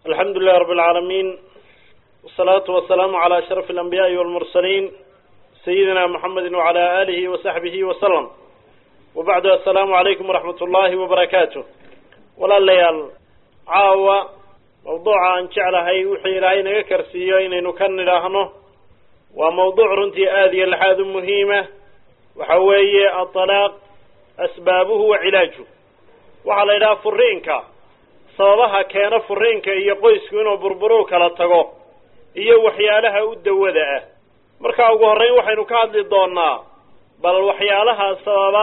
alxamdu lilah rab اlcaalamiin wsalaatu wasalaamu calى ashraf اlanbiyaءi wاlmursaliin sayidina muxamedi wعalى alihi wasaxbihi waslm wabacdu assalaamu calaykum waraxmat ullahi wabarakaatu walaalayaal caawa mawduuca aan jeclahay wuxuu ilaahay naga karsiiyo inaynu ka nidhaahno waa mawduuc runtii aada iyo laxaad u muhiima waxa weeye aطalaaq asbaabuhu wa cilaaju waxaa la yidhaha furiinka sababaha keena furiinka iyo qoysku inuu burburo kala tago iyo waxyaalaha u dawada ah marka ugu horreyn waxaynu ka hadli doonaa bal waxyaalaha sababa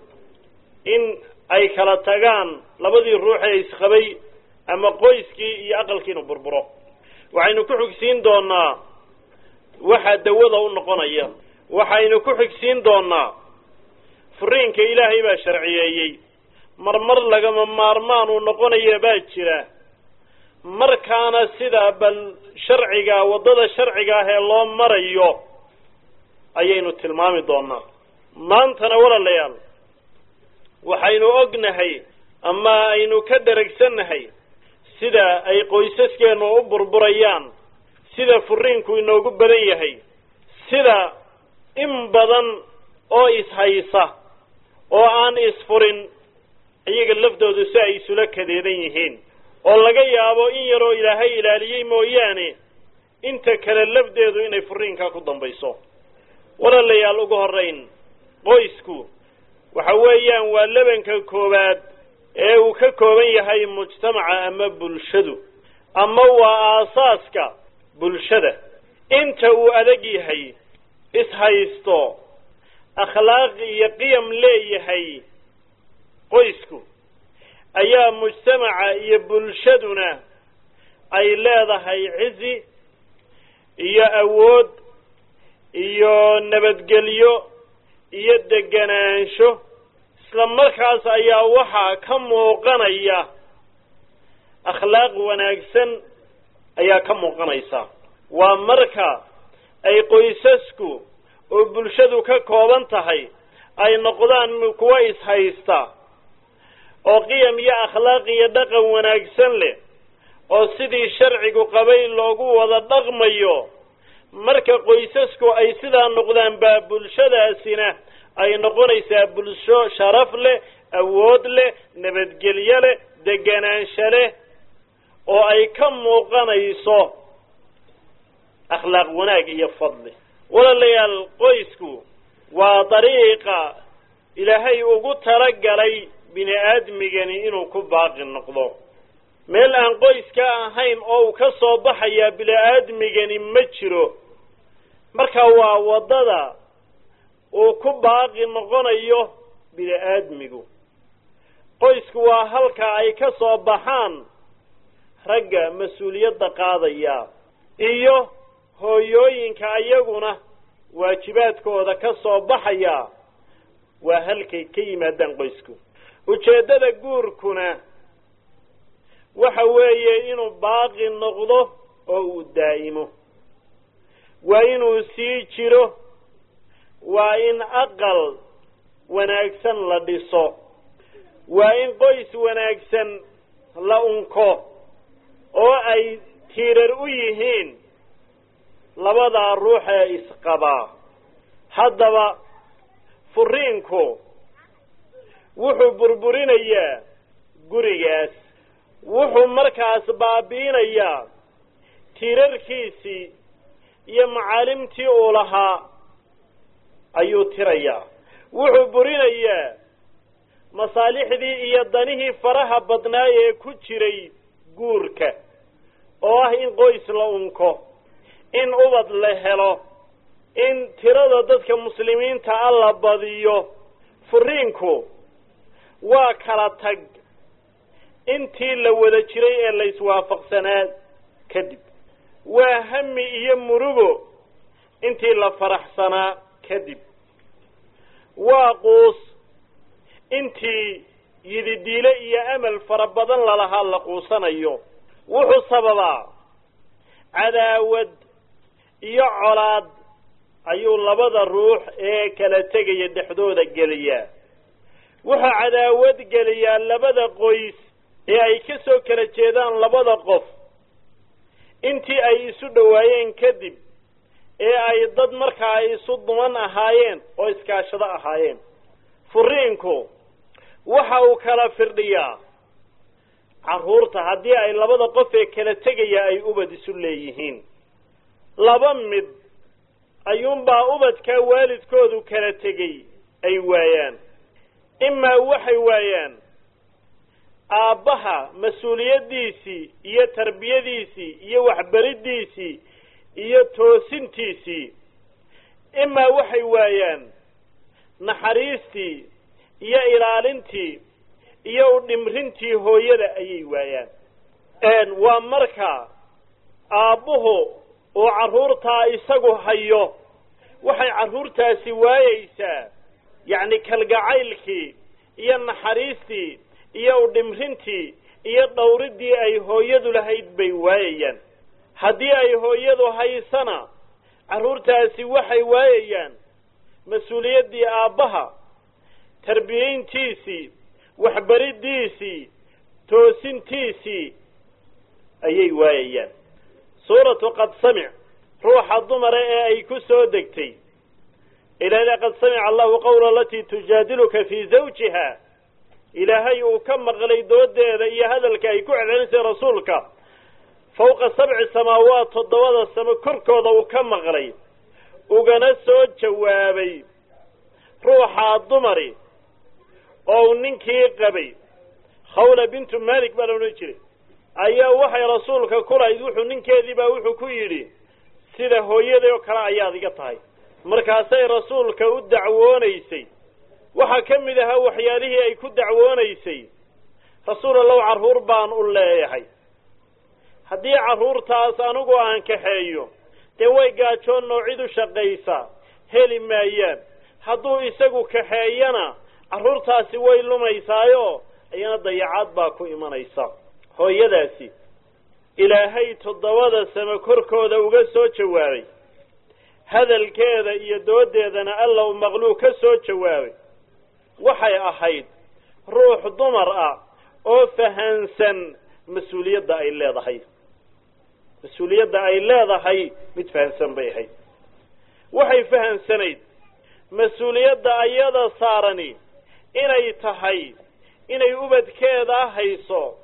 in ay kala tagaan labadii ruux ee isqabay ama qoyskii iyo aqalkii inuu burburo waxaynu ku xigsiin doonaa waxa dawada u noqonaya waxaynu ku xigsiin doonaa furiinka ilaahay baa sharciyeeyey marmar lagama maarmaan uu noqonaya baa jira markaana sida bal sharciga waddada sharciga ah ee loo marayo ayaynu tilmaami doonaa maantana walaalayaal waxaynu ognahay ama aynu ka dheragsannahay sida ay qoysaskeenu u burburayaan sida furiinku inoogu badan yahay sida in badan oo ishaysa oo aan isfurin iyaga laftoodu si ay isula kadeedan yihiin oo laga yaabo in yaroo ilaahay ilaaliyey mooyaane inta kale lafdeedu inay furiinkaa ku dambayso walaalayaal ugu horrayn qoysku waxa weeyaan waa lebanka koowaad ee uu ka kooban yahay mujtamaca ama bulshadu ama waa aasaaska bulshada inta uu adag yahay ishaysto akhlaaq iyo qiyam leeyahay qoysku ayaa mujtamaca iyo bulshaduna ay leedahay cizi iyo awood iyo nabadgelyo iyo deganaansho isla markaas ayaa waxaa ka muuqanaya akhlaaq wanaagsan ayaa ka muuqanaysa waa marka ay qoysasku oo bulshadu ka kooban tahay ay noqdaan kuwa ishaysta oo qiyam iyo akhlaaq iyo dhaqan wanaagsan leh oo sidii sharcigu qabay loogu wada dhaqmayo marka qoysasku ay sidaa noqdaan baa bulshadaasina ay noqonaysaa bulsho sharaf leh awood leh nabadgelyo leh deganaansho leh oo ay ka muuqanayso akhlaaq wanaag iyo fadli walaalayaal qoysku waa dariiqa ilaahay ugu talagalay bini aadmigani inuu ku baaqi noqdo meel aan qoyska ahayn oo uu ka soo baxayaa bini aadmigani ma jiro marka waa waddada uu ku baaqi noqonayo bini aadmigu qoysku waa halka ay ka soo baxaan ragga mas-uuliyadda qaadaya iyo hooyooyinka ayaguna waajibaadkooda ka soo baxaya waa halkay ka yimaadaan qoysku ujeeddada guurkuna waxa weeye inuu baaqi noqdo oo uu daa'imo waa inuu sii jiro waa in aqal wanaagsan la dhiso waa in qoys wanaagsan la unko oo ay tiirar u yihiin labadaa ruux ee isqabaa haddaba furiinku wuxuu burburinayaa gurigaas wuxuu markaas baabi'inayaa tiirarkiisii iyo macaalimtii uu lahaa ayuu tirayaa wuxuu burinayaa masaalixdii iyo danihii faraha badnaa ee ku jiray guurka oo ah in qoys la unko in ubad la helo in tirada dadka muslimiinta a la badiyo furiinku waa kala tag intii la wada jiray ee la iswaafaqsanaa kadib waa hami iyo murugo intii la faraxsanaa kadib waa quus intii yididiile iyo amal fara badan lalahaa la quusanayo wuxuu sababaa cadaawad iyo colaad ayuu labada ruux ee kala tegaya dhexdooda geliyaa wuxuu cadaawad geliyaa labada qoys ee ay ka soo kala jeedaan labada qof intii ay isu dhowaayeen kadib ee ay dad markaa isu duman ahaayeen oo iskaashado ahaayeen furiinku waxa uu kala firdhiyaa carruurta haddii ay labada qof ee kala tegaya ay ubad isu leeyihiin laba mid ayuunbaa ubadkaa waalidkoodu kala tegey ay waayaan imaa waxay waayaan aabbaha mas-uuliyaddiisii iyo tarbiyadiisii iyo waxbariddiisii iyo toosintiisii imaa waxay waayaan naxariistii iyo ilaalintii iyo udhimrintii hooyada ayay waayaan waa marka aabbuhu uu carruurtaa isagu hayo waxay carruurtaasi waayeysaa yacni kalgacaylkii iyo naxariistii iyo udhimrintii iyo dhawriddii ay hooyadu lahayd bay waayayaan haddii ay hooyadu haysana carruurtaasi waxay waayayaan mas-uuliyaddii aabbaha tarbiyayntiisii waxbariddiisii toosintiisii ayay waayayaan suuratu qad samic ruuxa dumara ee ay ku soo degtay ilaahda qad samica allahu qawla alatii tujaadiluka fii zawjiha ilaahay uu ka maqlay doodeeda iyo hadalka ay ku celcelisay rasuulka fawqa sabci samaawaat toddobada samo korkooda uu ka maqlay ugana soo jawaabay ruuxaa dumari oo uu ninkii qabay khawla bintu malik baa la odhan jiray ayaa waxay rasuulka ku lahayd wuxuu ninkeedii baa wuxuu ku yidhi sida hooyaday oo kale ayaad iga tahay markaasay rasuulka u dacwoonaysay waxaa ka mid ahaa waxyaalihii ay ku dacwoonaysay rasuul allow carruur baan u leeyahay haddii carruurtaas anigu aan kaxeeyo dee way gaajoon noocid u shaqaysa heli maayaan hadduu isagu kaxeeyana carruurtaasi way lumaysaayo iyana dayacaad baa ku imanaysa hooyadaasi ilaahay toddobada sano korkooda uga soo jawaabay hadalkeeda iyo doodeedana alla u maqluu ka soo jawaabay waxay ahayd ruux dumar ah oo fahansan mas-uuliyadda ay leedahay mas-uuliyadda ay leedahay mid fahansan bay ahayd waxay fahansanayd mas-uuliyadda ayada saarani inay tahay inay ubadkeeda hayso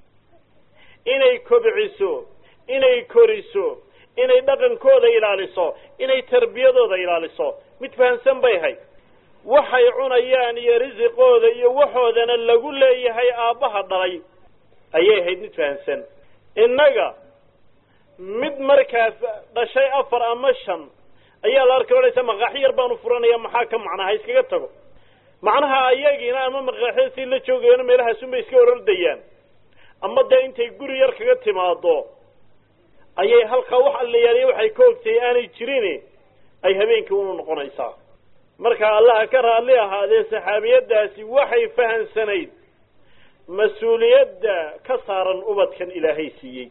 inay kobciso inay koriso inay dhaqankooda ilaaliso inay tarbiyadooda ilaaliso mid fahansan bay ahayd waxay cunayaan iyo risiqooda iyo waxoodana lagu leeyahay aabbaha dhalay ayay ahayd mid fahansan innaga mid markaa dhashay afar ama shan ayaa la arkay odhaysa maqaaxi yar baanu furanaya maxaa ka macnaa ha iskaga tago macnaha ayagiina ama maqaaxida si la joogayano meelahaasunbay iska orordayaan ama dee intay guri yar kaga timaado ayay halkaa wax allayaaliya waxay ka ogtay aanay jirin ay habeenkii unu noqonaysaa marka allaha ka raalli ahaadee saxaabiyaddaasi waxay fahansanayd mas-uuliyadda ka saaran ubadkan ilaahay siiyey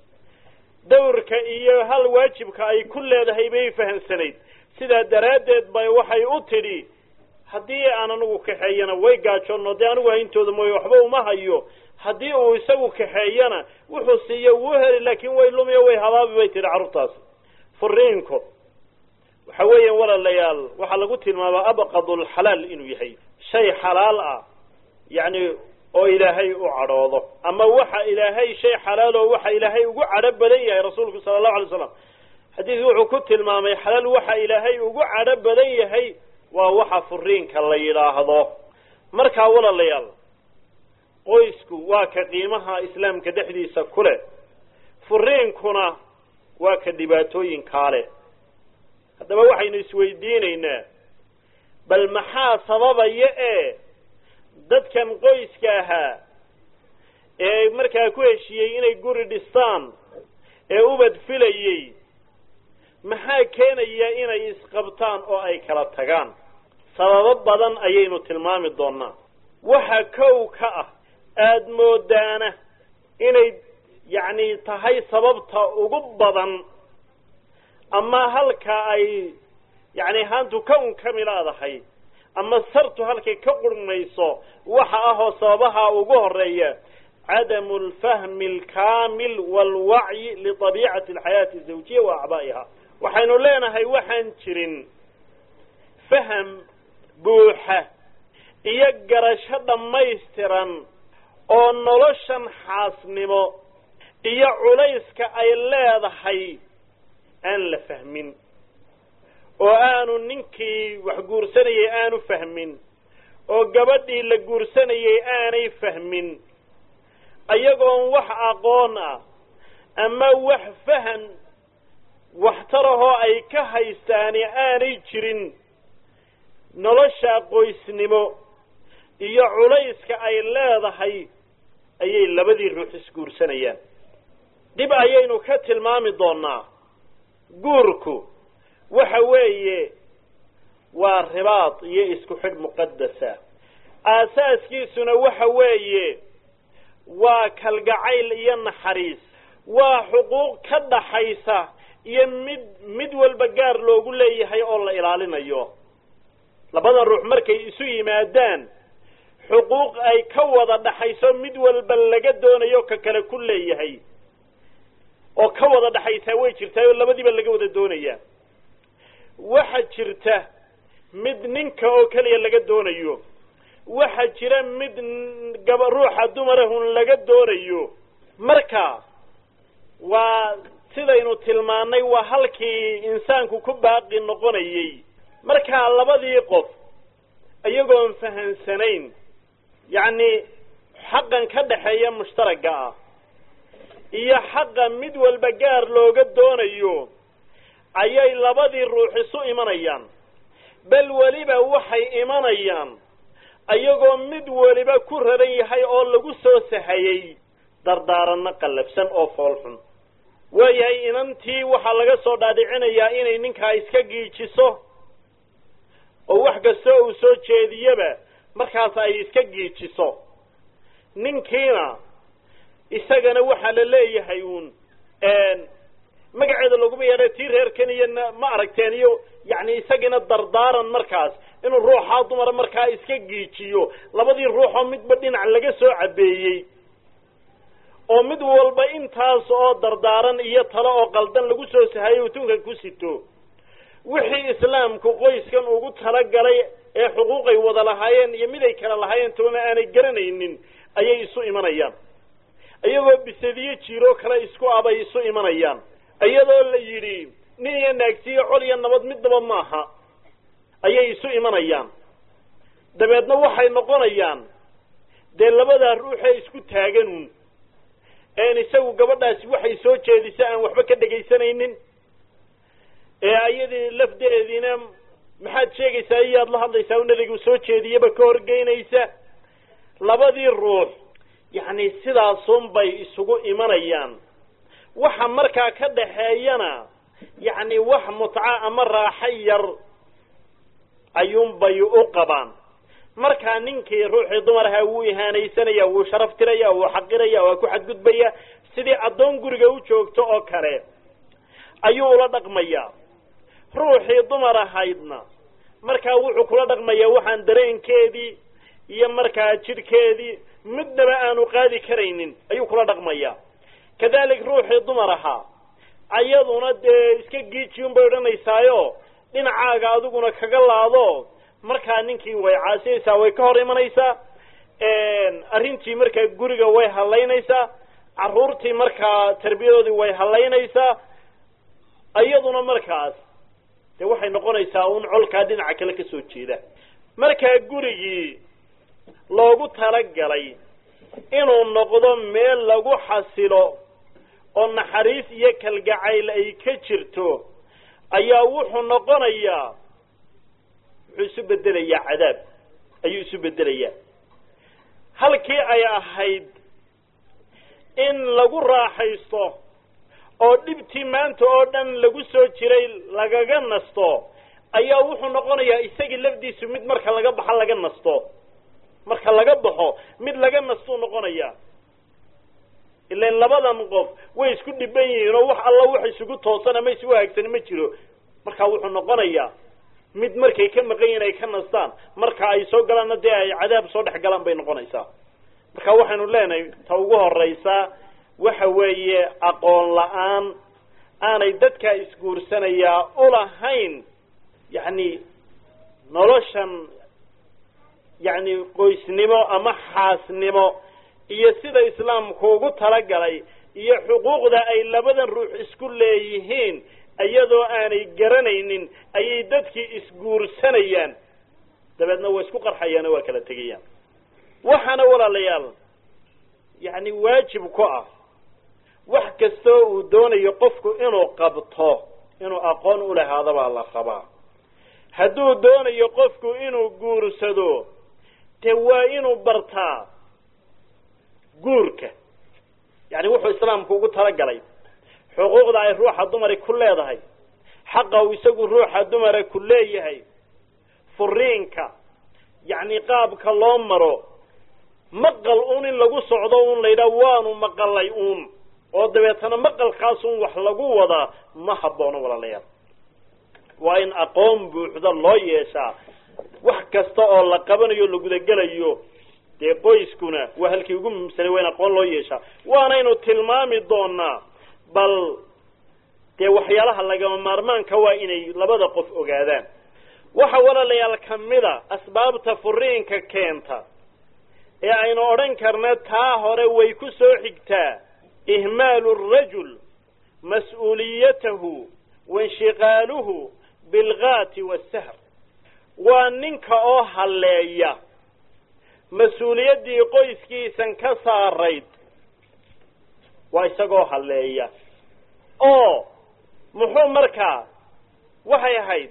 dawrka iyo hal waajibka ay ku leedahay bay fahansanayd sidaa daraaddeed bay waxay u tidhi haddii aan anigu kaxeeyana way gaajoonno dee anigu hayntooda mooye waxba uma hayo haddii uu isagu kaxeeyana wuxuu siiyo wuu heli laakiin way lumiyo way habaabi bay tidhi carruurtaasi furiinku waxa weeyaan walaalayaal waxaa lagu tilmaabaa abqadulxalaal inuu yahay shay xalaal ah yacni oo ilaahay u cadhoodo ama waxa ilaahay shay xalaalo waxa ilaahay ugu cadho badan yahay rasuulku sala allahu alay slam xadiidku wuxuu ku tilmaamay xalaal waxa ilaahay ugu cadho badan yahay waa waxa furiinka la yidhaahdo markaa walaalayaal qoysku waa ka qiimaha islaamka dhexdiisa ku leh furiinkuna waa ka dhibaatooyinkaa leh haddaba waxaynu isweydiinaynaa bal maxaa sababaya ee dadkan qoyska ahaa ee markaa ku heshiiyey inay guri dhistaan ee ubad filayey maxaa keenaya inay isqabtaan oo ay kala tagaan sababo badan ayaynu tilmaami doonaa waxa kow ka ah aada moodaana inay yacni tahay sababta ugu badan ama halka ay yacni haantu ka unkami leedahay ama sartu halkay ka qurmayso waxa ahoo sababaha ugu horeeya cadamu alfahmi alkaamil waalwacyi liطabiicati alxayaati azawjiya wa acbaa'iha waxaynu leenahay waxaan jirin faham buuxa iyo garasho dhammaystiran oo noloshan xaasnimo iyo culayska ay leedahay aan la fahmin oo aanu ninkii wax guursanayay aanu fahmin oo gabadhii la guursanayay aanay fahmin ayagoon wax aqoon ah ama wax fahan waxtarahoo ay ka haystaani aanay jirin nolosha qoysnimo iyo culayska ay leedahay ayay labadii ruux isguursanayaan dib ayaynu ka tilmaami doonaa guurku waxa weeye waa ribaad iyo isku xidh muqadasa aasaaskiisuna waxa weeye waa kalgacayl iyo naxariis waa xuquuq ka dhaxaysa iyo mid mid walba gaar loogu leeyahay oo la ilaalinayo labadan ruux markay isu yimaadaan xuquuq ay ka wada dhaxayso mid walba laga doonayo ka kale ku leeyahay oo ka wada dhaxaysaa way jirtaa oo labadiiba laga wada doonaya waxa jirta mid ninka oo keliya laga doonayo waxa jira mid gaba ruuxa dumarahun laga doonayo marka waa sidaynu tilmaannay waa halkii insaanku ku baaqi noqonayay markaa labadii qof iyagoon fahansanayn yacni xaqan ka dhaxeeya mushtaragga ah iyo xaqa mid walba gaar looga doonayo ayay labadii ruux isu imanayaan bal weliba waxay imanayaan ayagoo mid weliba ku raran yahay oo lagu soo sahayey dardaaranno qallafsan oo foolxun waayahay inantii waxaa laga soo dhaadhicinayaa inay ninkaa iska giijiso oo wax kastoo uu soo jeediyaba markaas ay iska giijiso ninkiina isagana waxaa la leeyahay uun magaceeda laguma yeedha tii reerkan iyo ma aragteen iyo yacni isagina dardaaran markaas inuu ruuxaa dumara markaa iska giijiyo labadii ruuxoo midba dhinac laga soo cabeeyey oo mid walba intaas oo dardaaran iyo talo oo qaldan lagu soo sahayo utunka ku sito wixii islaamku qoyskan ugu talagalay ee xuquuqay wada lahaayeen iyo mid ay kala lahaayeen toona aanay garanaynin ayay isu imanayaan iyagoo bisadiyo jiiroo kale isku abay isu imanayaan iyadoo la yidhi nin iyo naagtiyo col iyo nabad midnaba maaha ayay isu imanayaan dabeedna waxay noqonayaan dee labadaa ruuxee isku taaganuun een isagu gabadhaasi waxay soo jeedisa aan waxba ka dhegaysanaynin ee ayadii lafdeediina maxaad sheegaysaa iyaad la hadlaysaa u nabigu soo jeediyaba ka horgeynaysa labadii ruux yacni sidaasun bay isugu imanayaan waxa markaa ka dhaxeeyana yacni wax mutca ama raaxo yar ayuunbay u qabaan markaa ninkii ruuxii dumaraha wuu ihaanaysanaya wuu sharaf tiraya wuu xaqiraya waa ku xadgudbaya sidii addoon guriga u joogto oo kale ayuu ula dhaqmayaa ruuxii dumar ahaydna markaa wuxuu kula dhaqmayaa waxaan dareenkeedii iyo markaa jidhkeedii midnaba aanu qaadi karaynin ayuu kula dhaqmayaa kadalik ruuxii dumar ahaa ayaduna dee iska giijiyun bay odhanaysaayo dhinacaaga adiguna kaga laado markaa ninkii way caasiyaysaa way ka hor imanaysaa arrintii markaa guriga way hallaynaysaa carruurtii markaa tarbiyadoodii way hallaynaysaa iyaduna markaas dee waxay noqonaysaa un colkaa dhinaca kale ka soo jeeda markaa gurigii loogu talagalay inuu noqdo meel lagu xasilo oo naxariis iyo kalgacayl ay ka jirto ayaa wuxuu noqonayaa wuxuu isu bedelayaa cadaab ayuu isu bedelayaa halkii ay ahayd in lagu raaxaysto oo dhibtii maanta oo dhan lagu soo jiray lagaga nasto ayaa wuxuu noqonayaa isagii lafdiisu mid marka laga baxo laga nasto marka laga baxo mid laga nastuu noqonayaa ilan labadan qof way isku dhiban yihiin oo wax alla wax isugu toosan ama isugu haagsani ma jiro marka wuxuu noqonayaa mid markay ka maqan yihin ay ka nastaan marka ay soo galaanna dee ay cadaab soo dhex galaan bay noqonaysaa marka waxaynu leenahay ta ugu horeysa waxa weeye aqoon la-aan aanay dadkaa isguursanayaa ulahayn yacni noloshan yacni qoysnimo ama xaasnimo iyo sida islaamku ugu talagalay iyo xuquuqda ay labadan ruux isku leeyihiin iyadoo aanay garanaynin ayay dadkii isguursanayaan dabeedna way isku qarxayaano waa kala tegayaan waxaana walaalayaal yacni waajib ku ah wax kastoo uu doonayo qofku inuu qabto inuu aqoon u lahaado baa la rabaa hadduu doonayo qofku inuu guursado dee waa inuu bartaa guurka yacni wuxuu islaamku ugu talagalay xuquuqda ay ruuxa dumari ku leedahay xaqa uu isagu ruuxa dumara ku leeyahay furiinka yacni qaabka loo maro maqal uun in lagu socdo un la yidhaha waanu maqalay uun oo dabeetana maqalkaasun wax lagu wadaa ma haboono walaalayaal waa in aqoon buuxda loo yeeshaa wax kasta oo la qabanayo la gudagelayo dee qoyskuna waa halkii ugu muhiimsanay waa in aqoon loo yeeshaa waanaynu tilmaami doonaa bal dee waxyaalaha lagama maarmaanka waa inay labada qof ogaadaan waxa walaalayaal kamida asbaabta furiinka keenta ee aynu odhan karna taa hore way ku soo xigtaa ihmaalu rajul mas-uuliyatahu wainshiqaaluhu bilgaati wasahr waa ninka oo halleeya mas-uuliyaddii qoyskiisan ka saarayd waa isagoo halleeya oo muxuu markaa waxay ahayd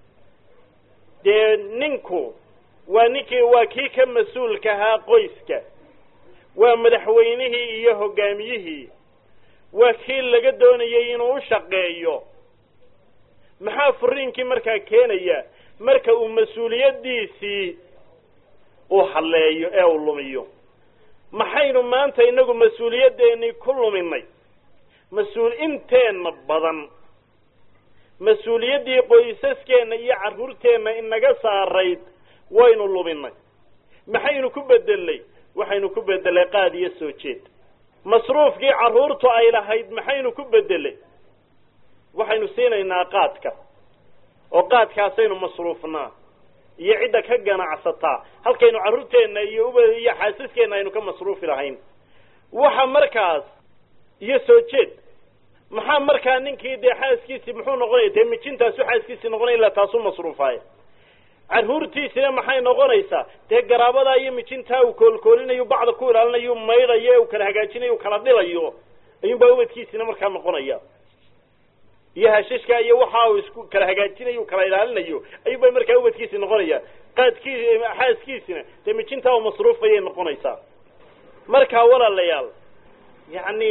dee ninku waa ninkii waa kii ka mas-uulka ahaa qoyska waa madaxweynihii iyo hoggaamiyihii waa kii laga doonayay inuu u shaqeeyo maxaa furiinkii markaa keenaya marka uu mas-uuliyaddiisii uu halleeyo ee uu lumiyo maxaynu maanta inagu mas-uuliyaddeenii ku luminay mas-uul inteenna badan mas-uuliyaddii qoysaskeenna iyo carruurteenna inaga saarayd waynu luminay maxaynu ku bedelnay waxaynu ku bedelay qaad iyo soo jeed masruufkii carruurtu ay lahayd maxaynu ku bedelay waxaynu siinaynaa qaadka oo qaadkaasaynu masruufnaa iyo cidda ka ganacsataa halkaynu carruurteenna iyo uba iyo xaasaskeenna aynu ka masruufi lahayn waxa markaas iyo soo jeed maxaa markaa ninkii dee xaaskiisii muxuu noqonaya dee mijintaasu xaaskiisii noqonaya illa taasu masruufaaya carruurtiisina maxay noqonaysaa dee garaabadaa iyo mijintaa uu koolkoolinayo bacda ku ilaalinayo maydhayo u kala hagaajinayo u kala dhilayo ayuunbaa ubadkiisina markaa noqonaya iyo hashashka iyo waxa uu isku kala hagaajinayo u kala ilaalinayo ayuunbaa markaa ubadkiisi noqonaya qaadkii xaaskiisina dee mijintaa u masruufayay noqonaysaa markaa walaalayaal yacni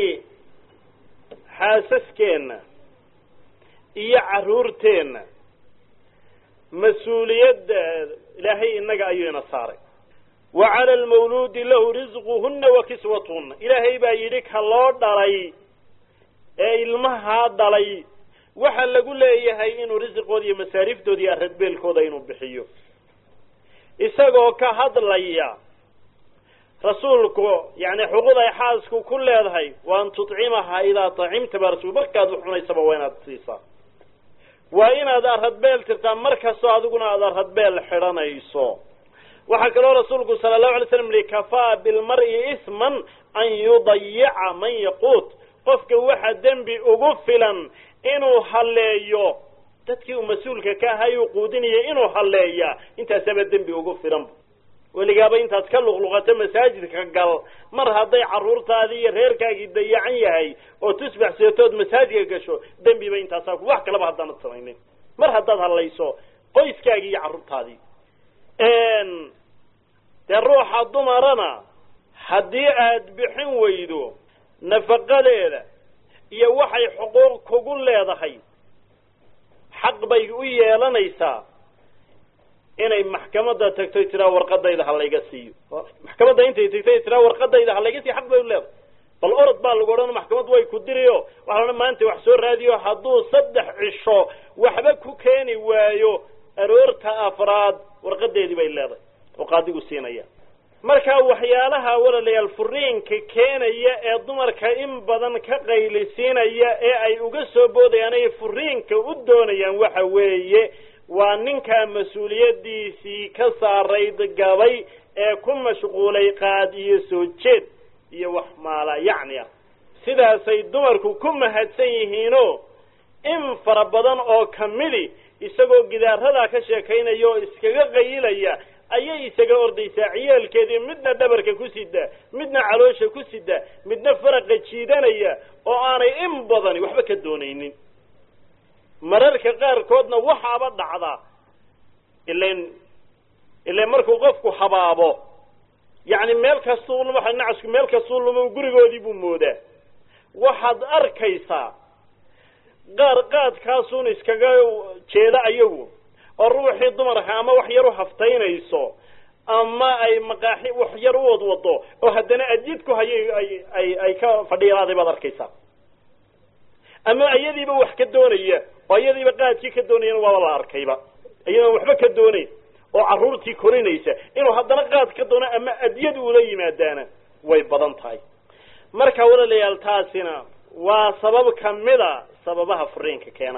xaasaskeenna iyo carruurteenna mas-uuliyadda ilaahay innaga ayuu ina saaray wa cala almawluudi lahu risquhunna wa kiswatuhunna ilaahay baa yidhi ka loo dhalay ee ilmahaa dhalay waxa lagu leeyahay inuu risiqooda iyo masaariiftooda iyo aradbeelkooda inuu bixiyo isagoo ka hadlaya rasuulku yani xuquuq ay xaasku ku leedahay wa an tucimaha idaa acimta baa rasul markaad wax cunaysaba waa inaad siisaa waa inaad aradbeel tirtaa mar kastoo adiguna aad aradbeel xidhanayso waxaa kaloo rasuulku sala allahu alay slam yihi kafaa bilmar-i isman an yudayica man yaquut qofka waxa dembi ugu filan inuu halleeyo dadkii uu mas-uulka ka ahay uu quudinaya inuu halleeya intaasaba dembi ugu filan weligaaba intaad ka luqluqato masaajidka gal mar hadday carruurtaadii iyo reerkaagii dayacan yahay oo tusbax seetood masaajidka gasho dembiba intaasaa wax kalaba haddaanad samaynin mar haddaad hadlayso qoyskaagii iyo carruurtaadii dee ruuxa dumarana haddii aad bixin weydo nafaqadeeda iyo waxay xuquuq kugu leedahay xaq bay u yeelanaysaa inay maxkamadda tagto tiraa warqadayda ha layga siiyo maxkamadda intay tagtay tiraa warqadayda ha layga siiyo xaq bay u leedahay bal orod baa lagu odhan maxkamad way ku diriyo waxaa la maanta wax soo raadiyo hadduu saddex cisho waxba ku keeni waayo aroorta afraad warqadeedii bay leedahay oo qaadigu siinaya marka waxyaalaha walaalayaal furiinka keenaya ee dumarka in badan ka qaylisiinaya ee ay uga soo boodayaan ay furiinka u doonayaan waxa weeye waa ninkaa mas-uuliyaddiisii ka saarayd gabay ee ku mashquulay qaad iyo soo jeed iyo wax maala yacni ah sidaasay dumarku ku mahadsan yihiinoo in fara badan oo kamidi isagoo gidaaradaa ka sheekaynaya oo iskaga qayilaya ayay isaga ordaysaa ciyaalkeedii midna dhabarka ku sida midna caloosha ku sida midna faraqa jiidanaya oo aanay in badani waxba ka doonaynin mararka qaarkoodna waxaaba dhacda ilan ilan markuu qofku habaabo yacni meel kastuu waxa nacasku meel kastuu lumo gurigoodii buu moodaa waxaad arkaysaa qaar qaadkaasuun iskaga jeeda ayagu oo ruuxii dumarka ama wax yar u haftaynayso ama ay maqaaxi wax yar u wadwado oo haddana adyid ku hayay ay ay ay ka fadhiilaaday baad arkaysaa ama iyadiiba wax ka doonaya oo iyadiiba qaadkii ka doonayana waaba la arkayba iyadoon waxba ka doonayn oo carruurtii korinaysa inuu haddana qaad ka doono ama adyad uula yimaadaana way badan tahay marka walaalayaal taasina waa sabab kamida sababaha furiinka keena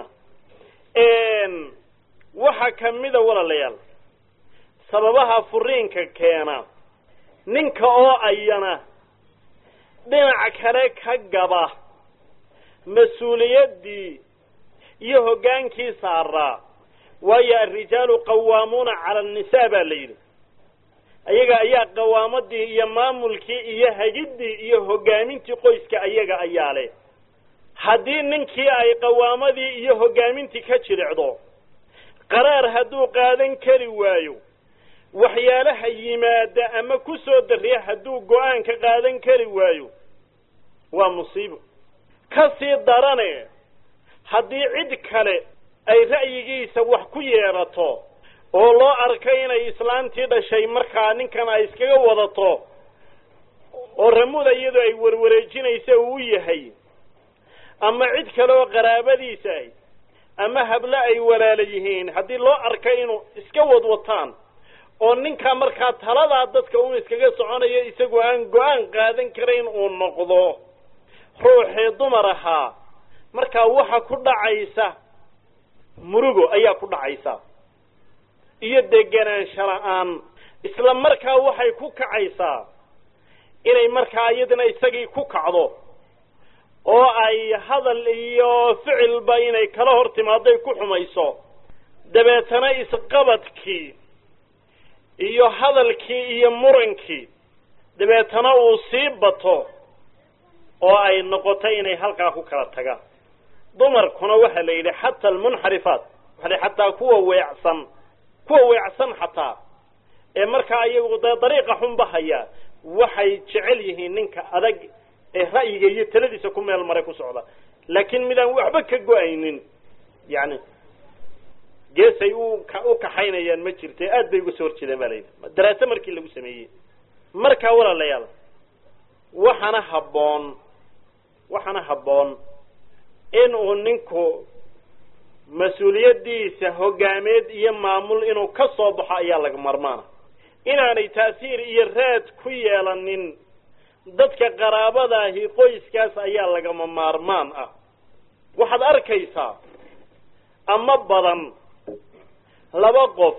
waxa kamida walaalayaal sababaha furiinka keena ninka oo ayana dhinac kale ka gaba mas-uuliyaddii iyo hoggaankii saaraa waayo alrijaalu qawaamuuna cala annisaa baa la yidhi ayaga ayaa qawaamadii iyo maamulkii iyo hagiddii iyo hoggaamintii qoyska ayaga ayaa leh haddii ninkii ay qawaamadii iyo hoggaamintii ka jilicdo qaraar hadduu qaadan kari waayo waxyaalaha yimaada ama ku soo dariya hadduu go-aan ka qaadan kari waayo waa musiibo ka sii darane haddii cid kale ay ra'yigiisa wax ku yeerato oo loo arkay inay islaantii dhashay markaa ninkan ay iskaga wadato oo ramuda iyadoo ay warwareejinaysa uu yahay ama cid kale oo qaraabadiisa ah ama hablo ay walaala yihiin haddii loo arkay inuu iska wadwataan oo ninkaa markaa taladaa dadka uu iskaga soconayo isagoo aan go-aan qaadan karayn uu noqdo ruuxii dumar ahaa markaa waxa ku dhacaysa murugo ayaa ku dhacaysa iyo degenaansho la-aan isla markaa waxay ku kacaysaa inay markaa iyadana isagii ku kacdo oo ay hadal iyo ficilba inay kala hor timaaday ku xumayso dabeetana isqabadkii iyo hadalkii iyo murankii dabeetana uu sii bato oo ay noqoto inay halkaa ku kala tagaan dumarkuna waxaa la yidhi xata almunxarifaat waxa la xataa kuwa weecsan kuwa weecsan xataa ee markaa iyagu dee dariiqa xunba haya waxay jecel yihiin ninka adag ee ra'yiga iyo taladiisa ku meel maray ku socda laakiin midaan waxba ka go-aynin yani geesay u u kaxaynayaan ma jirte aad bay uga soo horjeedaan ba layidhi daraase markii lagu sameeyey markaa walaalayaal waxaana habboon waxaana habboon in uu ninku mas-uuliyaddiisa hoggaameed iyo maamul inuu ka soo baxo ayaa laga marmaana inaanay taasiir iyo raad ku yeelanin dadka qaraabadaahi qoyskaas ayaa lagama maarmaan ah waxaad arkaysaa ama badan laba qof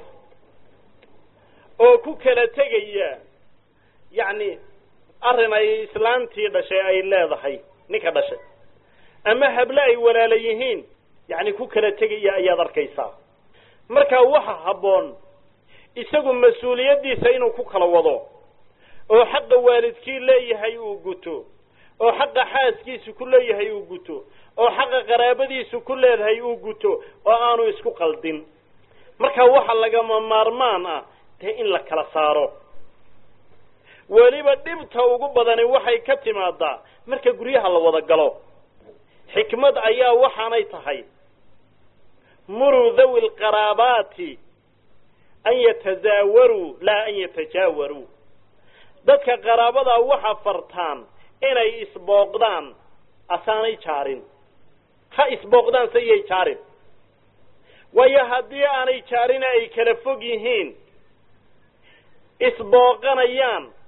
oo ku kala tegaya yacni arrin ay islaantii dhashay ay leedahay ninka dhashay ama hable ay walaala yihiin yacni ku kala tegaya ayaad arkaysaa marka waxa habboon isagu mas-uuliyaddiisa inuu ku kala wado oo xaqa waalidkii leeyahay uu guto oo xaqa xaaskiisu ku leeyahay uu guto oo xaqa qaraabadiisu ku leedahay uu guto oo aanu isku qaldin marka waxa lagama maarmaan ah dee in la kala saaro weliba dhibta ugu badani waxay ka timaadaa marka guryaha la wada galo xikmad ayaa waxaanay tahay muruu dhawi lqaraabaati an yatazaawaruu laa an yatajaawaruu dadka qaraabadaa waxa fartaan inay isbooqdaan asaanay jaarin ha isbooqdaan se iyay jaarin waayo haddii aanay jaarina ay kala fog yihiin isbooqanayaan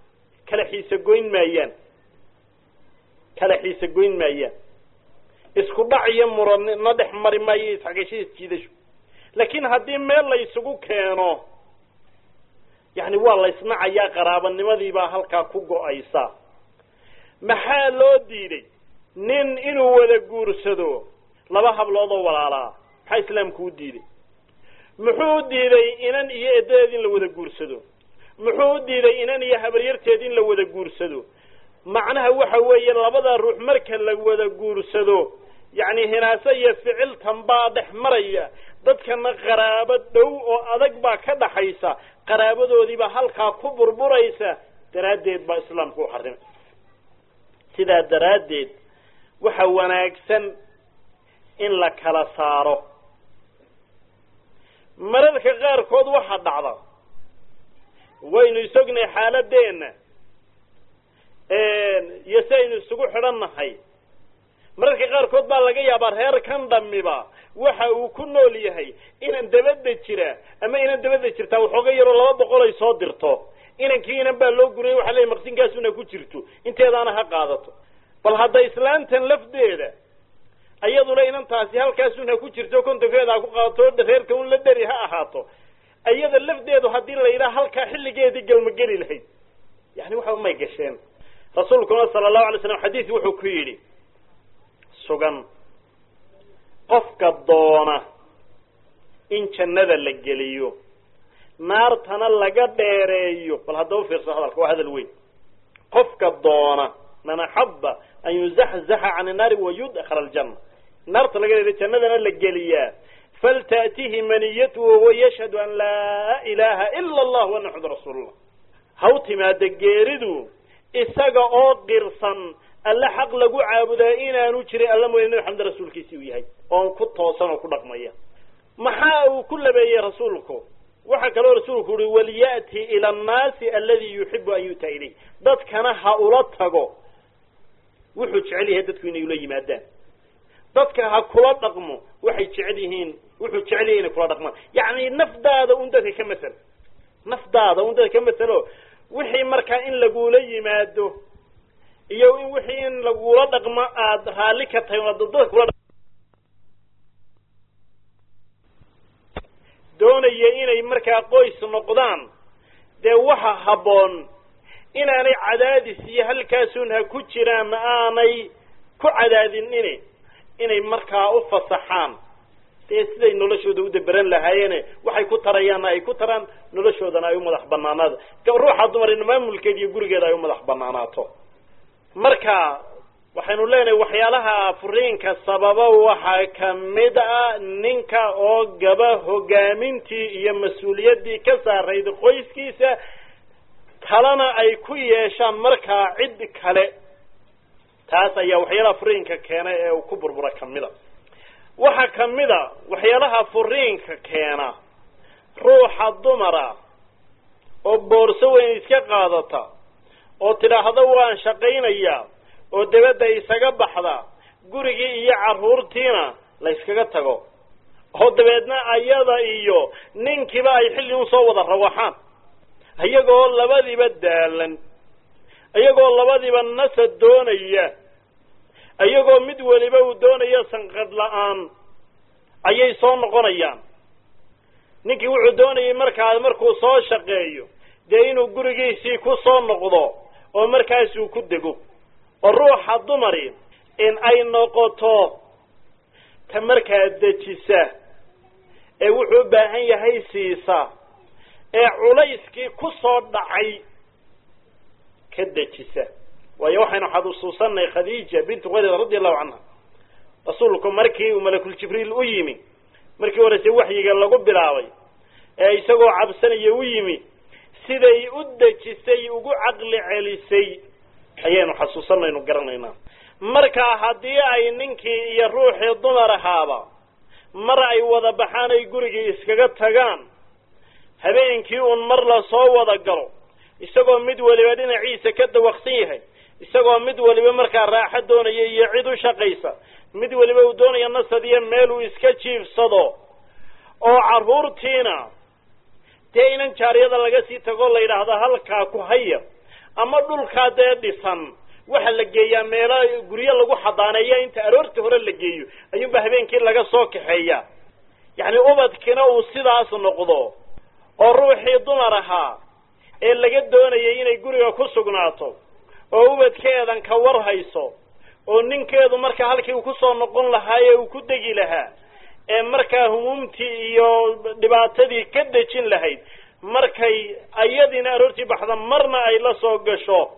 kala xiise goyn maayaan kala xiise goyn maayaan isku dhac iyo muranna dhex mari maayo isxagasho isjiidasho laakiin haddii meel la isugu keeno yani waa la isnacayaa qaraabanimadiibaa halkaa ku go-aysa maxaa loo diiday nin inuu wada guursado laba hablood oo walaalaa maxaa islaamku u diiday muxuu u diiday inan iyo edadeed in la wada guursado muxuu u diiday inan iyo habaryarteed in la wada guursado macnaha waxa weeye labada ruux marka la wada guursado yacni hinaase iyo ficiltan baa dhex maraya dadkana qaraabo dhow oo adag baa ka dhaxaysa qaraabadoodiibaa halkaa ku burburaysa daraaddeed baa islaamku u xarimay sidaa daraaddeed waxa wanaagsan in la kala saaro mararka qaarkood waxaa dhacda waynu isognahay xaaladeenna iyo si aynu isugu xidhannahay mararka qaarkood baa laga yaabaa reer kan dhamiba waxa uu ku nool yahay inan dabadda jira ama inan dabadda jirtaa waxooga yaroo laba boqol ay soo dirto inankii inan baa loo guriyay waxa leey maqsinkaasuna ku jirto inteedaana ha qaadato bal hadda islaantan lafdeeda ayaduna inantaasi halkaasuna ku jirto kontonkeeda ha ku qaadato reerka un la dheri ha ahaato iyada lafdeedu haddii la yidhaha halkaa xilligeedii galmageli lahayd yani waxa may gasheen rasuulkuna sala allahu alay slam xadiis wuxuu ku yidhi sugan qofka doona in jannada la geliyo naartana laga dheereeyo bal haddaba fiirso hadalka waa hadal weyn qofka doona man axaba an yuzaxzaxa can innaari wayudkhala aljanna naarta laga dheereeyo jannadana la geliyaa faltaأtihi maniyatu wahuwa yashhadu an laa ilaha ila allah wa naxud rasuulullah ha u timaada geeridu isaga oo qirsan alle xaq lagu caabudaa inaanu jirin alla mooya nabi xamed rasuulkiisii uu yahay oon ku toosan oo ku dhaqmaya maxaa uu ku labeeyey rasuulku waxaa kaloo rasuulku uhi waliya'ti ila annaasi aladi yuxibu an yu'ta ilayh dadkana ha ula tago wuxuu jecel yahay dadku inay ula yimaadaan dadka ha kula dhaqmo waxay jecel yihiin wuxuu jecel yahay inay kula dhaqmaan yacni nafdaada un dadka ka masel nafdaada un dadka ka maselo wixii markaa in lagula yimaado iyo in wixii in lagula dhaqmo aada raalli ka tahay oad dadka kula doonaya inay markaa qoys noqdaan dee waxa habboon inaanay cadaadis iyo halkaasun ha ku jiraan aanay ku cadaadinin inay markaa u fasaxaan dee siday noloshooda u daberan lahaayeene waxay ku tarayaanna ay ku taraan noloshoodana ay u madax banaanaado ruuxa dumarina maamulkeeda iyo gurigeeda ay u madax banaanaato marka waxaynu leenahay waxyaalaha furiinka sababa waxaa kamid a ninka oo gaba hogaamintii iyo mas-uuliyaddii ka saarayd qoyskiisa kalena ay ku yeeshaan markaa cid kale taas ayaa waxyaalaha furiinka keena ee uu ku burbura kamida waxaa kamida waxyaalaha furiinka keena ruuxa dumara oo boorso weyn iska qaadata oo tidhaahda waan shaqaynayaa oo dabadda isaga baxda gurigii iyo carruurtiina la yskaga tago oo dabeedna ayada iyo ninkiiba ay xilli un soo wada rawaxaan iyagoo labadiiba daalan iyagoo labadiiba nasad doonaya iyagoo mid weliba uu doonayo sanqadh la-aan ayay soo noqonayaan ninkii wuxuu doonayay markaa markuu soo shaqeeyo dee inuu gurigiisii ku soo noqdo oo markaasuu ku dego oo ruuxa dumari in ay noqoto ta markaa dejisa ee wuxuu u baahan yahay siisa ee culayskii ku soo dhacay ka dejisa waayo waxaynu xasuusanay khadiija bintu khalid radi allahu canha rasuulku markii uu malakuljibriil u yimi markii horese waxyiga lagu bilaabay ee isagoo cabsanaya u yimi siday u dejisay ugu caqli celisay ayaynu xasuusanaynu garanaynaa marka haddii ay ninkii iyo ruuxii dumar ahaaba mar ay wada baxaan ay gurigii iskaga tagaan habeenkii uun mar la soo wada galo isagoo mid weliba dhinaciisa ka dawaqsan yahay isagoo mid weliba markaa raaxo doonaya iyo cid u shaqaysa mid weliba uu doonaya nasad iyo meel uu iska jiifsado oo carruurtiina dee inan jaariyada laga sii tago la yidhaahdo halkaa ku haya ama dhulkaa dee dhisan waxa la geeyaa meelo guryo lagu xadaaneeya inta aroortii hore la geeyo ayuunba habeenkii laga soo kaxeeya yacni ubadkina uu sidaas noqdo oo ruuxii dumar ahaa ee laga doonayay inay guriga ku sugnaato oo ubadkeedan ka war hayso oo ninkeedu markaa halkii uu kusoo noqon lahaaye uu ku degi lahaa ee markaa humuumtii iyo dhibaatadii ka dejin lahayd markay ayadiina aroortii baxda marna ay la soo gasho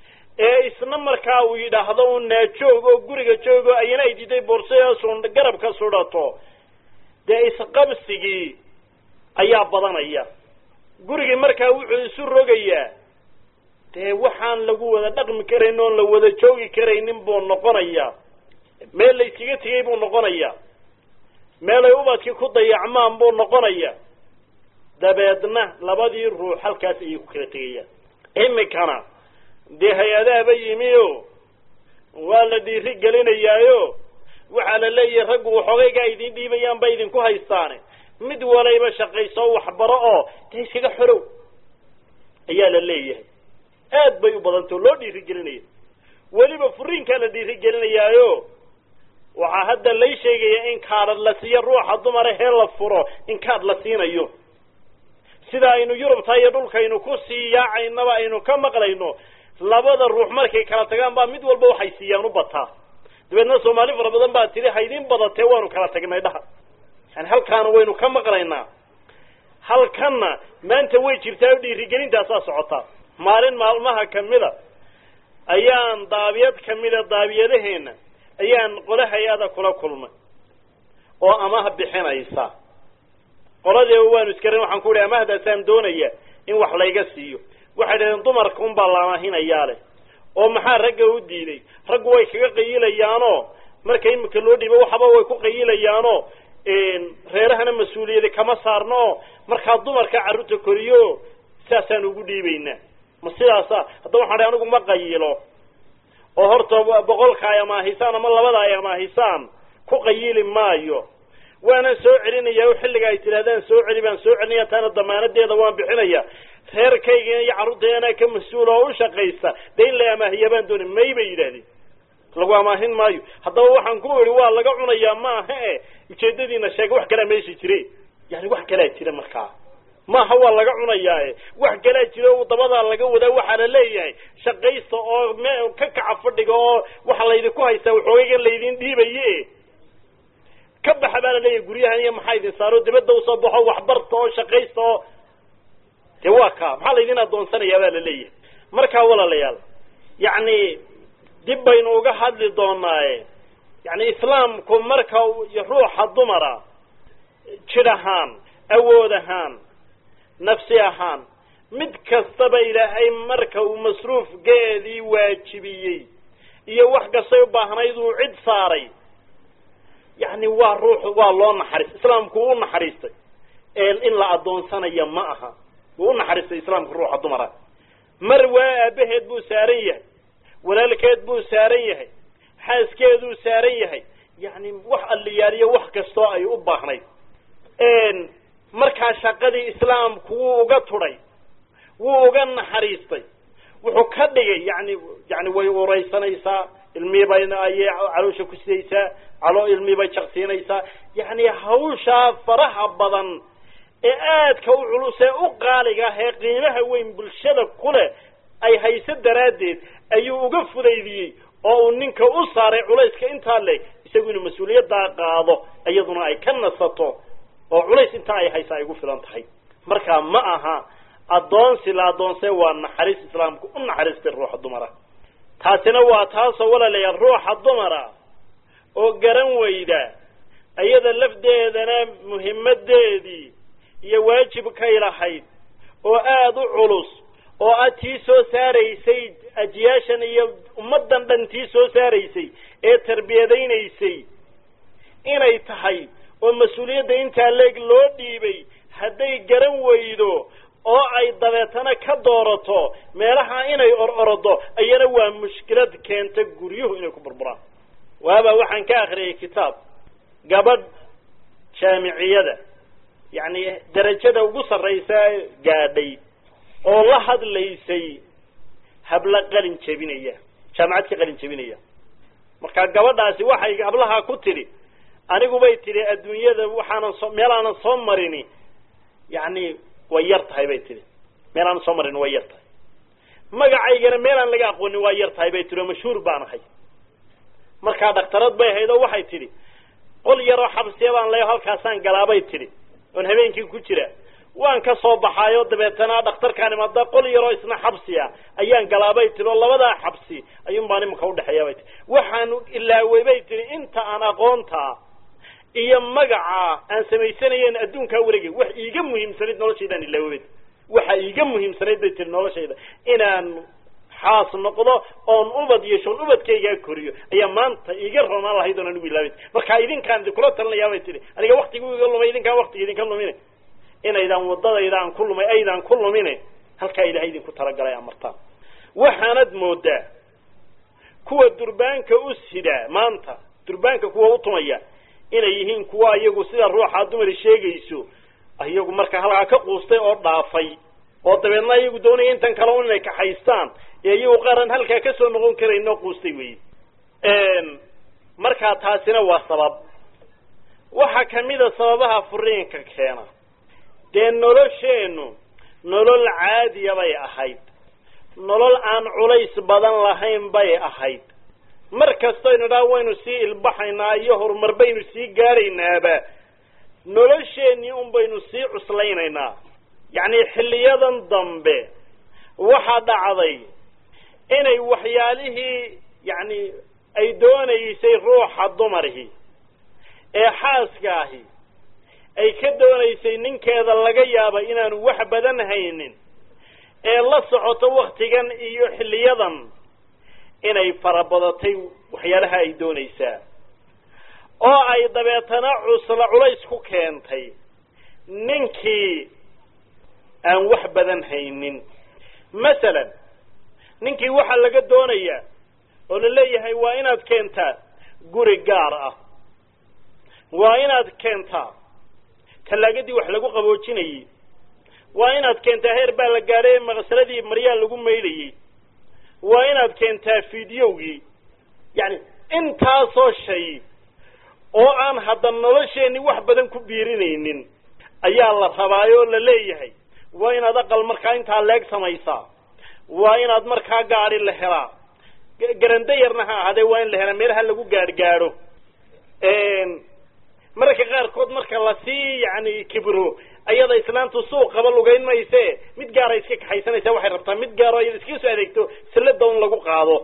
ee isna markaa uu yidhaahdo un naajoog oo guriga joogo ayana ay diiday boorsasun garabka sudhato dee isqabsigii ayaa badanaya gurigii markaa wuxuu isu rogayaa dee waxaan lagu wada dhaqmi karayn oon la wada joogi karaynin buu noqonayaa meel layskaga tegay buu noqonayaa meelay ubadkii ku dayacmaan buu noqonaya dabeedna labadii ruux halkaas ayay ku kala tegayaan imikana dee hay-adahaba yimi o waa la dhiiri gelinayaayo waxaa la leeyahay raggu waxoogaygaa idin dhiibayaan ba idinku haystaane mid walayba shaqayso waxbaro oo dee iskaga xorow ayaa la leeyahay aad bay u badantao loo dhiiri gelinaya weliba furiinkaa la dhiiri gelinayaayo waxaa hadda lay sheegaya in kaadhad la siiyo ruuxa dumara hee la furo in kaadh la siinayo sida aynu yurubta iyo dhulkaynu ku sii yaacaynaba aynu ka maqlayno labada ruux markay kala tagaan baa mid walba waxay siiyaan u bataa dabeedna soomaali fara badan baa tidhi haydin badatee waanu kala tagnay dhaha yani halkaana waynu ka maqlaynaa halkanna maanta way jirtaa o dhiirigelintaasaa socotaa maalin maalmaha kamida ayaan daabiyad kamida daabiyadaheena ayaan qole hay-ada kula kulmay oo amaha bixinaysa qoladeeba waanu iskaran waxaan ku ihi amahdaasaan doonaya in wax layga siiyo waxay dhahdeen dumarka unbaa la amahinayaa leh oo maxaa ragga u diiday raggu way kaga qayilayaanoo marka imika loo dhiibo waxaba way ku qayilayaanoo reerahana mas-uuliyadi kama saarno oo markaa dumarka carruurta koriyo saasaan ugu dhiibaynaa ma sidaasa haddaba waxaan dhahay anigu ma qayilo oo horta boqolka ay amaahisaan ama labada ay amaahisaan ku qayili maayo waanan soo celinaya xilliga ay tidhahdaan soo celi baan soo celinaya taana damaanadeeda waan bixinaya reerkayga iyo carruurtayana ka mas-uul oo u shaqaysa dee in la amaahiya baan dooni may bay yidhahdeen lagu amaahin maayo haddaba waxaan ku idhi waa laga cunayaa maaha e ujeedadiina sheega wax kalaa meesha jire yani wax kalaa jira markaa maaha waa laga cunayaa e wax kalaa jira o dabadaa laga wadaa waxaa la leeyahay shaqaysta oo m ka kaca fadhiga oo waxa laydinku haystaa waxoogaygan laydin dhiibaye ka baxa baa la leeyahay guryahan iyo maxaa idin saaro dibadda usoo baxo waxbarta oo shaqaysta oo dee waa kaa maxaa laydin adoonsanayaa baa la leeyahay markaa walaalayaal yacni dib baynu uga hadli doonaaye yani islaamku marka ruuxa dumara jid ahaan awood ahaan nafsi ahaan mid kastaba ilaahay marka uu masruufgeedii waajibiyey iyo wax kastay u baahnayd uu cid saaray yani waa ruux waa loo naxariis islaamku uu naxariistay in la adoonsanaya ma aha wuu u naxariistay islaamka ruuxa dumara mar waa aabaheed buu saaran yahay walaalkeed buu saaran yahay xaaskeeduu saaran yahay yani wax alliyaaliyo wax kastoo ay u baahnayd markaa shaqadii islaamku wuu uga tudhay wuu uga naxariistay wuxuu ka dhigay yani yani way uraysanaysaa ilmiibay ayay caloosha ku sidaysaa calo ilmiibay jaqsiinaysaa yani hawshaa faraha badan ee aadka u culus ee u qaaliga ah ee qiimaha weyn bulshada ku leh ay hayso daraaddeed ayuu uga fudaydiyey oo uu ninka u saaray culayska intaa leeg isagu inuu mas-uuliyaddaa qaado iyaduna ay ka nasato oo culays intaa ay haysa ay ugu filan tahay marka ma aha addoonsi la addoonsay waa naxariis islaamku u naxariistay ruuxa dumara taasina waa taasoo walaalayaal ruuxa dumara oo garan weyda iyada lafdeedana muhimadeedii iyo waajibkay lahayd oo aada u culus oo aad tii soo saaraysay ajiyaashan iyo ummaddan dhan tii soo saaraysay ee tarbiyadaynaysay inay tahay oo mas-uuliyadda intaa leeg loo dhiibay hadday garan weydo oo ay dabeetana ka doorato meelaha inay or orodo ayana waa mushkilad keenta guryuhu inay ku burburaan waaba waxaan ka akriyay kitaab gabadh jaamiciyada yacni derajada ugu sarraysa gaadhay oo la hadlaysay habla qalin jebinaya jaamacad ka qalin jebinaya marka gabadhaasi waxay hablaha ku tidhi anigubay tidhi adduunyada waxaanan soo meel aanan soo marini yacni way yar tahay bay tidhi meel aanan soo marini way yar tahay magacaygana meel aan laga aqoonin waa yar tahay bay tidhi oo mashhuur baan ahay markaa dhaktarad bay ahayd oo waxay tidhi qol yaroo xabsiya baan leeyo halkaasaan galaabay tidhi oon habeenkii ku jira waan ka soo baxaayo dabeetana dhakhtarkaan imaada qol yaroo isna xabsi ah ayaan galaabay tidhi oo labadaa xabsi ayuun baan imanka udhexeeya bay tihi waxaan ilaawey bay tihi inta aan aqoontaa iyo magaca aan samaysanayen adduunkaa wareegay wax iiga muhiimsanayd noloshaydaan ilaawey waxa iiga muhiimsanayd bay tihi noloshayda inaan xaas noqdo oon ubad yeesho on ubadkaygaa koriyo ayaa maanta iiga roonaan lahayd oon anigu ilaaway marka idinkaan idinkula talinayaa bay tihi aniga waktigu iga lumay idinkaan waktiga idinka lumine inaydaan wadadayda aan ku lumay aydaan ku lumine halkaa ilahay idinku talagalay amartaan waxaanad moodaa kuwa durbaanka u sidaa maanta durbaanka kuwa utumaya inay yihiin kuwa iyagu sida ruuxa dumari sheegayso iyagu marka halkaa ka quustay oo dhaafay oo dabeedna iyagu doonaya intan kale un inay kaxaystaan ee iyagu qaaran halkaa kasoo noqon karayn oo quustay wey markaa taasina waa sabab waxaa kamida sababaha furiinka keena dee nolosheennu nolol caadiya bay ahayd nolol aan culays badan lahayn bay ahayd mar kastoynu dhaa waynu sii ilbaxaynaa iyo horumar baynu sii gaadhaynaaba nolosheenii un baynu sii cuslaynaynaa yacni xilliyadan dambe waxaa dhacday inay waxyaalihii yacni ay doonaysay ruuxa dumarhi ee xaaska ahi ay ka doonaysay ninkeeda laga yaaba inaanu wax badan haynin ee la socoto waktigan iyo xilliyadan inay farabadatay waxyaalaha ay doonaysaa oo ay dabeetana cusla culays ku keentay ninkii aan wax badan haynin masalan ninkii waxaa laga doonayaa oo la leeyahay waa inaad keentaa guri gaar ah waa inaad keentaa tallaagadii wax lagu qaboojinayey waa inaad keentaa heer baa la gaadhay maqsaladii maryaa lagu maydhayey waa inaad keentaa fideogii yacni intaasoo shay oo aan hadda nolosheenni wax badan ku biirinaynin ayaa la rabaayoo la leeyahay waa inaad aqal markaa intaa leeg samaysaa waa inaad markaa gaadi la helaa garando yarna ha ahaadee waa in la helaa meelaha lagu gaadhgaadho mararka qaarkood marka lasii yani kibro ayada islaantu suuqaba lugayn mayse mid gaara iska kaxaysanaysa waxay rabtaa mid gaaro ayada iskaga soo adeegto sallada un lagu qaado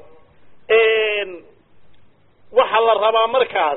waxaa la rabaa markaas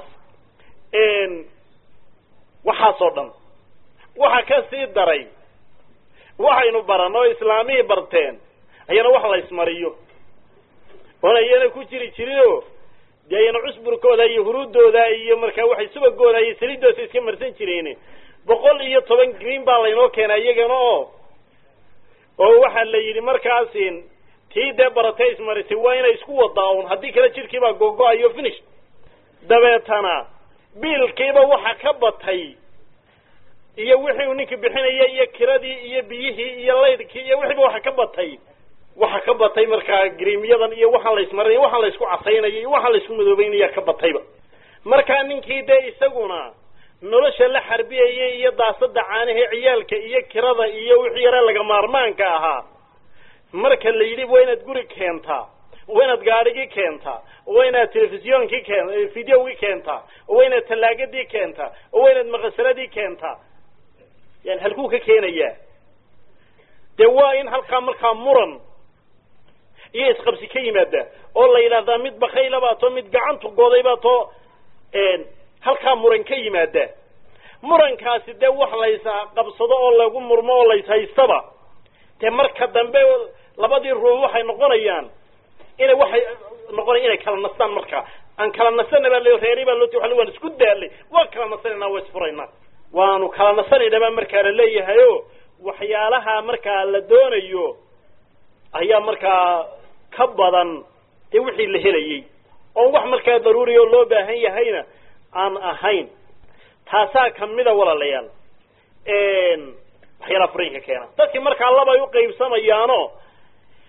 waxaasoo dhan waxa ka sii daray waxaynu baran oo islaamihii barteen ayana wax la ismariyo oon ayana ku jiri jirinoo dee ayana cusburkooda iyo huruudooda iyo markaa waxay subagooda iyo saliidoosa iska marsan jireen boqol iyo toban green baa laynoo keenaa iyagana oo oo waxaa la yidhi markaasi tii dee baratay ismarisay waa inay isku wadaa un haddii kale jidhkiibaa googo-ayo finish dabeetana biilkiiba waxa ka batay iyo wixii uu ninkii bixinaya iyo kiradii iyo biyihii iyo laydkii iyo wixiiba waxa ka batay waxa ka batay markaa griimyadan iyo waxaan la ismarinay waxaan la isku casaynayo iyo waxaan la isku madoobeynaya ka batayba markaa ninkii dee isaguna nolosha la xarbiyayay iyo daasada caanahe ciyaalka iyo kirada iyo wixii yare laga maarmaanka ahaa marka la yidhi waa inaad guri keentaa waa inaad gaadhigii keentaa waa inaad telefisyonkii keen videogii keentaa waa inaad tallaagadii keentaa waa inaad maqasaladii keentaa yani halkuu ka keenayaa dee waa in halkaa markaa muran iyo isqabsi ka yimaada oo la yidhaahdaa mid bakayla baa to mid gacantu goday baa to halkaa muran ka yimaada murankaasi dee wax lays qabsado oo lagu murmo oo lays haystaba dee marka dambe labadii ruux waxay noqonayaan inay waxay noqonaya inay kala nastaan markaa aan kala nasana baa l reeri baa loo ti waan isku daalay waan kala nasanayna waa isfuraynaa waanu kala nasanayna baa markaa la leeyahay o waxyaalaha markaa la doonayo ayaa markaa ka badan dee wixii la helayay oon wax markaa daruuriya oo loo baahan yahayna aan ahayn taasaa kamida walaalayaal waxyaalaha furiinka keena dadkii markaa labay uqaybsamayaano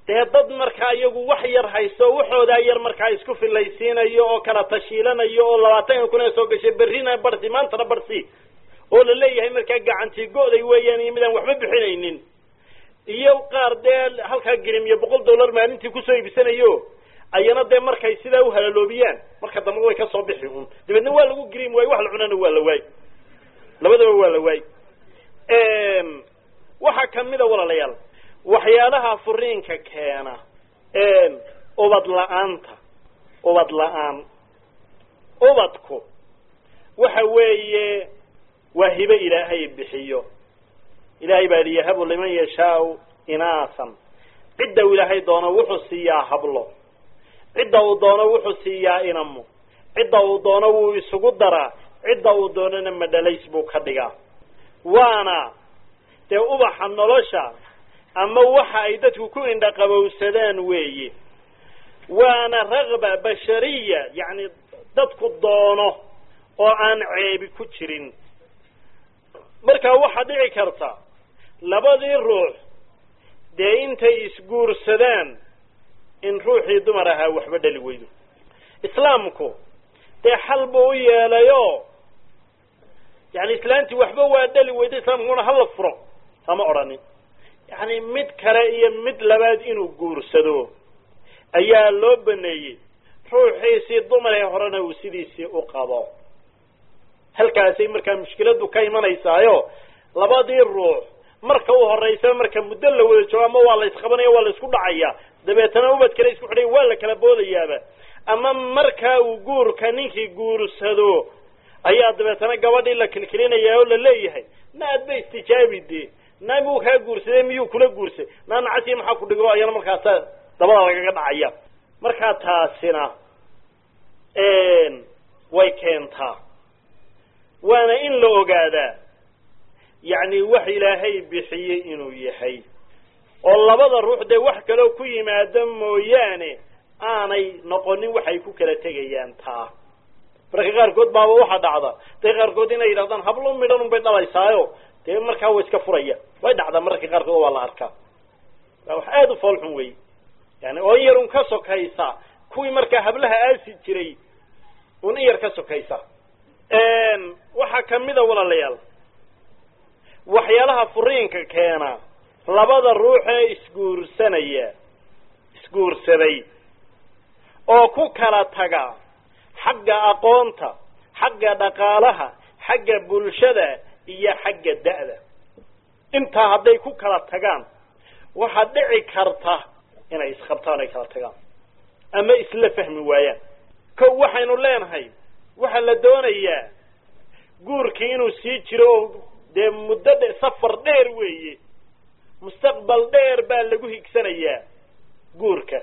dee dad markaa iyagu wax yar haysto waxoodaa yar markaa isku filaysiinayo oo kala tashiilanayo oo labaatanka kun ee soo gashay berrina barsi maantana barsi oo la leeyahay markaa gacantii go'day weeyaan iyo midaan waxba bixinaynin iyo qaar dee halkaa grim iyo boqol dollar maalintii kusoo iibsanayo ayana dee markay sidaa uhalaloobiyaan marka dambe way ka soo bixi un dabeedna waa lagu grim waayo wax la cunana waa la waay labadaba waa la waay waxaa kamida walaalayaal waxyaalaha furiinka keena ubad la-aanta ubad la-aan ubadku waxa weeye waa hibe ilaahay bixiyo ilaahay baa li yahabu liman yashaau inaasan cidda uu ilaahay doono wuxuu siiyaa hablo cidda uu doono wuxuu siiyaa inamo cidda uu doono wuu isugu daraa cidda uu doonana madhalays buu ka dhigaa waana dee ubaxa nolosha ama waxa ay dadku ku indhaqabowsadaan weeye waana ragba bashariya yacni dadku doono oo aan ceebi ku jirin markaa waxaa dhici karta labadii ruux dee intay isguursadaan in ruuxii dumar ahaa waxba dhali weydo islaamku dee xal buu u yeelayo yani islaantii waxba waa dhali weydo islaamkuna hala furo sama odhanin yani mid kale iyo mid labaad inuu guursado ayaa loo baneeyey ruuxiisii dumaree horena uu sidiisii u qabo halkaasay markaa mushkiladu ka imanaysaayo labadii ruux marka u horeysa marka muddo la wada joogo ama waa la isqabanaya waa la isku dhacaya dabeetana ubad kale isku xidhay waa la kala boodayaaba ama markaa uu guurka ninkii guursado ayaa dabeetana gabadhii la kilkilinaya oo la leeyahay na adba istijaabi dee na muu kaa guursaday miyuu kula guursay na nacasiya maxaa ku dhigo ayana markaasa dabada lagaga dhacaya markaa taasina way keentaa waana in la ogaadaa yacni wax ilaahay bixiyey inuu yahay oo labada ruux dee wax kaloo ku yimaado mooyaane aanay noqonin waxay ku kala tegayaan taa marka qaarkood baaba waxaa dhacda dee qaarkood inay yidhahdaan hablo midhan un bay dhalaysaayo dee markaa way iska furaya way dhacdaa mararka qaarkood waa la arkaa waa wax aada u foolxun wey yani oo in yar un ka sokaysa kuwii markaa hablaha aasi jiray un in yar ka sokaysa waxaa kamida walaalayaal waxyaalaha furiinka keena labada ruux ee isguursanaya isguursaday oo ku kala taga xagga aqoonta xagga dhaqaalaha xagga bulshada iyo xagga da'da intaa hadday ku kala tagaan waxaa dhici karta inay isqabtaan ay kala tagaan ama isla fahmi waayaan ko waxaynu leenahay waxaa la doonayaa guurkii inuu sii jiro oo dee muddo dhe safar dheer weeye mustaqbal dheer baa lagu higsanayaa guurka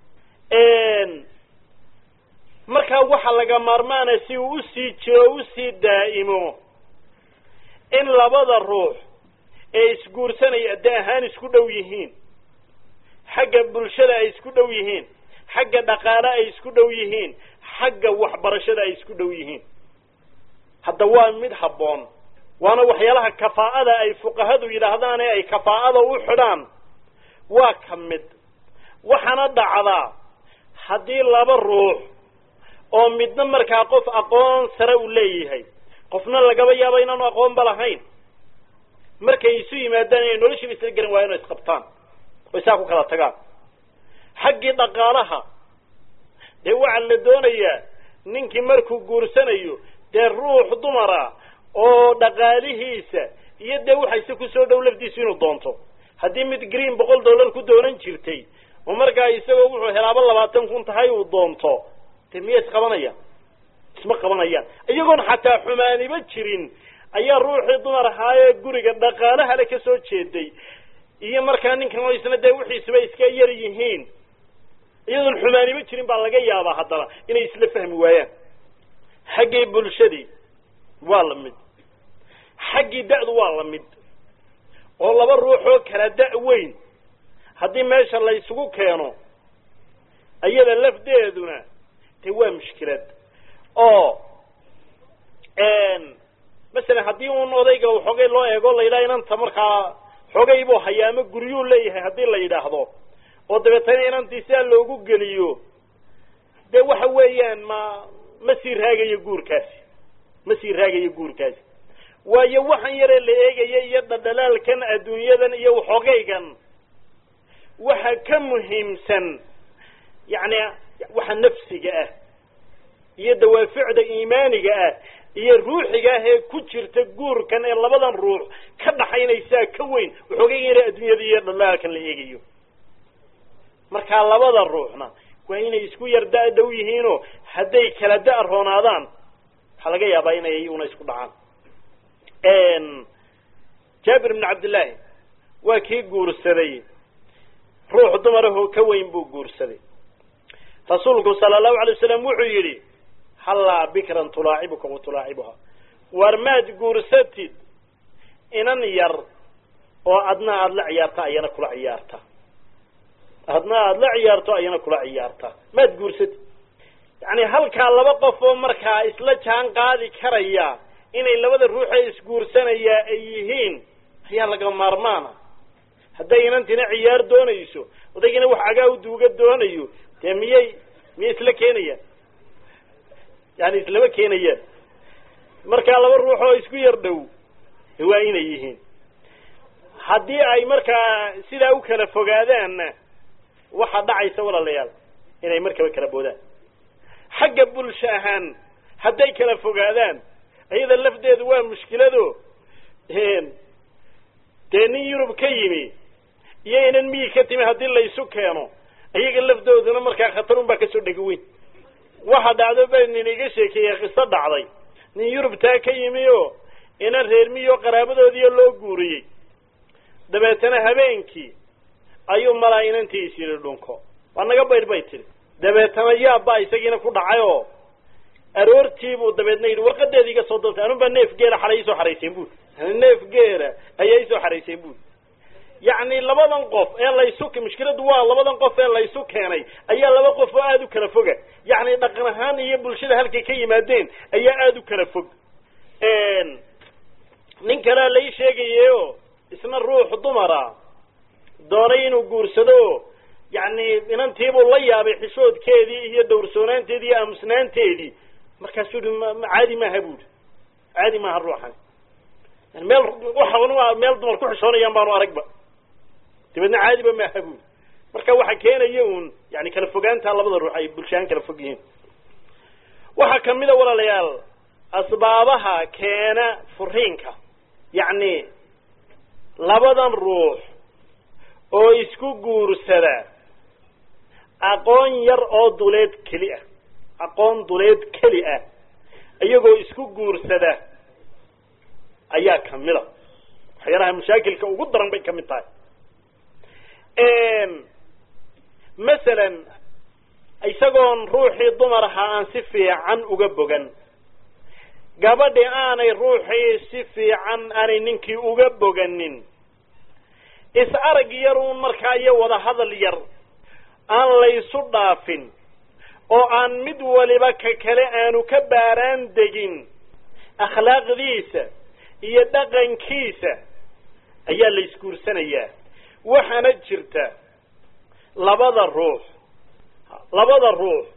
markaa waxaa laga maarmaanaya si uu usii jiro o usii daa'imo in labada ruux ee isguursanaya de ahaan isku dhow yihiin xagga bulshada ay isku dhow yihiin xagga dhaqaale ay isku dhow yihiin xagga waxbarashada ay isku dhow yihiin hadda waa mid habboon waana waxyaalaha kafaa'ada ay fuqahadu yidhaahdaan ee ay kafaa'ada u xidhaan waa ka mid waxaana dhacdaa haddii laba ruux oo midna markaa qof aqoon sare uu leeyahay qofna lagaba yaabo inaanu aqoonba lahayn markay isu yimaadaan inay noloshiiba isla garan waayan oo isqabtaan oy saa ku kala tagaan xaggii dhaqaalaha dee waxaa la doonayaa ninkii markuu guursanayo dee ruux dumara oo dhaqaalihiisa iyo dee waxayse kusoo dhow lafdiisu inuu doonto haddii mid green boqol dollar ku doonan jirtay oo markaa isagoo wuxuu helaaba labaatan kun tahay uu doonto dee miya isqabanayaan isma qabanayaan iyagoon xataa xumaaniba jirin ayaa ruuxii dumar ahaayee guriga dhaqaalahale ka soo jeeday iyo markaa ninkan oo isna dee wixiisuba iska yar yihiin iyadoon xumaaniba jirin baa laga yaabaa haddana inay isla fahmi waayaan xaggii bulshadii waa la mid xaggii da'du waa la mid oo laba ruux oo kala da' weyn haddii meesha la isugu keeno iyada lafdeeduna dee waa mushkilad oo masalan haddii un odayga xoogay loo eego la yidhaha inanta markaa xoogay buu hayaa ama guryuu leeyahay haddii la yidhaahdo oo dabeetana inantii sidaa loogu geliyo dee waxa weeyaan ma ma sii raagayo guurkaasi ma sii raagayo guurkaasi waayo waxan yaree la eegaya iyo dhadhalaalkan adduunyadan iyo waxoogaygan waxa ka muhiimsan yacni waxa nafsiga ah iyo dawaaficda iimaaniga ah iyo ruuxiga ah ee ku jirta guurkan ee labadan ruux ka dhaxaynaysaa ka weyn waxoogaygan yare adduunyada iyo dhadhalaalkan la eegayo markaa labada ruuxna waa inay isku yar da- dhow yihiinoo hadday kala da- roonaadaan waxaa laga yaabaa inay una isku dhacaan jaabir ibnu cabdillaahi waa kii guursaday ruux dumarahoo ka weyn buu guursaday rasuulku sala allahu alay wasalam wuxuu yidhi hallaa bikran tulaacibuka wa tulaacibuha waar maad guursatid inan yar oo adna aada la ciyaarta ayana kula ciyaarta adna aada la ciyaarto ayana kula ciyaarta maad guursatid yacni halkaa laba qof oo markaa isla jaan qaadi karaya inay labada ruuxee isguursanayaa ay yihiin ayaa laga maarmaana hadday inantina ciyaar doonayso odaygina wax cagaa u duuga doonayo dee miyay miyay isla keenayaan yani islama keenayaan markaa laba ruux oo isku yar dhow waa inay yihiin haddii ay markaa sidaa u kala fogaadaanna waxaa dhacaysa walaalayaal inay markaba kala boodaan xagga bulsho ahaan hadday kala fogaadaan iyada lafdeedu waa mushkilado dee nin yurub ka yimi iyo inan miyi ka timi haddii laysu keeno iyaga lafdooduna markaa khatar un baa kasoo dhegi weyn waxa dhacdo ba nin iga sheekeeyey qiso dhacday nin yurub taa ka yimi oo inan reer miyo qaraabadoodiiyo loo guuriyey dabeetana habeenkii ayuu malaa inantii is yidhi dhunko waa naga baydh bay tidhi dabeetana yaabbaa isagiina ku dhacay oo aroortiibuu dabeedna yidhi warqadeeda iga soo daltay anun baa neef geela xalay isoo xarayseen buuri neef geela ayaa isoo xarayseen buuri yacni labadan qof ee laysu mushkiladu waa labadan qof ee laysu keenay ayaa laba qof oo aada u kala foga yacni dhaqan ahaan iyo bulshada halkay ka yimaadeen ayaa aada u kala fog nin kalea lai sheegayeyo isna ruux dumara doonay inuu guursado yacni inantiibuu la yaabay xishoodkeedii iyo dhowrsoonaanteedii iyo aamusnaanteedii markaasuu yihi ma caadi maaha buuri caadi maaha ruuxan yani meel waxa meel dumar ku xishoonayaan baanu aragba dabeedna caadiba maaha buuri marka waxa keenaya uun yani kala fogaanta labada ruux ay bulshahaan kala fog yihiin waxaa kamida walaalayaal asbaabaha keena furiinka yacni labadan ruux oo isku guursada aqoon yar oo duleed keli ah aqoon duleed keli ah iyagoo isku guursada ayaa kamida waxyaalaha mashaakilka ugu daran bay kamid tahay masalan isagoon ruuxii dumar ahaa aan si fiican uga bogan gabadhi aanay ruuxii si fiican aanay ninkii uga boganin is arag yar uun markaa iyo wada hadal yar aan laysu dhaafin oo aan mid waliba ka kale aanu ka baaraan degin akhlaaqdiisa iyo dhaqankiisa ayaa la isguursanayaa waxaana jirta labada ruux labada ruux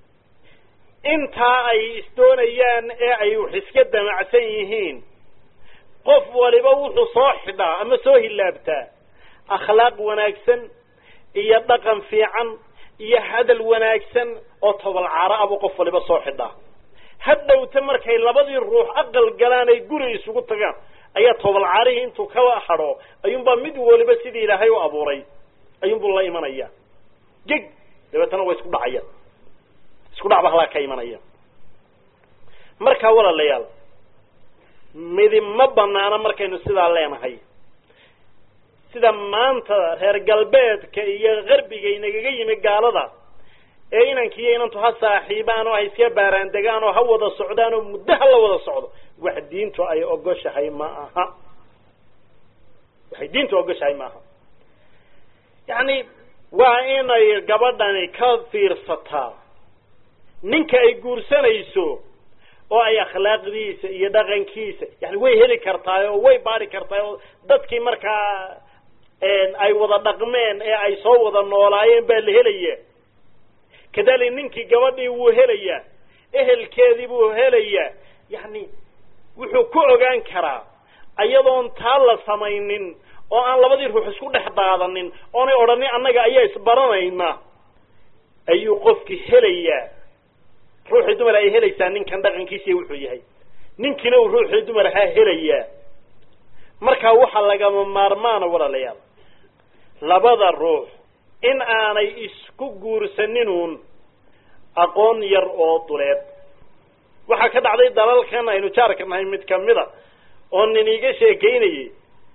intaa ay isdoonayaan ee ay wax iska damacsan yihiin qof waliba wuxuu soo xidhaa ama soo hilaabtaa akhlaaq wanaagsan iyo dhaqan fiican iyo hadal wanaagsan oo tobalcaaro abuu qof waliba soo xidhaa hadhowta markay labadii ruux aqal galaan ay guri isugu tagaan ayaa tobalcaarihii intuu ka hadho ayuunbaa mid waliba sidii ilaahay u abuuray ayuunbuu la imanaya geg dabeetana waa isku dhacaya isku dhac ba halaa ka imanaya markaa walaalayaal midib ma banaana markaynu sidaa leenahay sida maanta reer galbeedka iyo qarbiga inagaga yimi gaalada ee inankiiyo inantu ha saaxiibaan oo ha iska baaraan degaan oo ha wada socdaan oo muddo ha la wada socdo wax diintu ay ogoshahay ma aha waxay diintu ogoshahay ma aha yacni waa inay gabadhani ka fiirsataa ninka ay guursanayso oo ay akhlaaqdiisa iyo dhaqankiisa yani way heli kartaay oo way baari kartaay oo dadkii markaa ay wada dhaqmeen ee ay soo wada noolaayeen baa la helaya kadalik ninkii gabadhii wuu helayaa ehelkeedii buu helayaa yani wuxuu ku ogaan karaa ayadoon taa la samaynin oo aan labadii ruux isku dhex daadanin oonay odhanin annaga ayaa isbaranayna ayuu qofki helayaa ruuxii dumar ay helaysaa ninkan dhaqankiisiiy wuxuu yahay ninkiina uu ruuxii dumar ahaa helayaa markaa waxaa lagama maarmaana walaalayaal labada ruux in aanay isku guursaninuun aqoon yar oo duleed waxaa ka dhacday dalalkan aynu jaarka nahay mid kamida oo nin iga sheekeynayay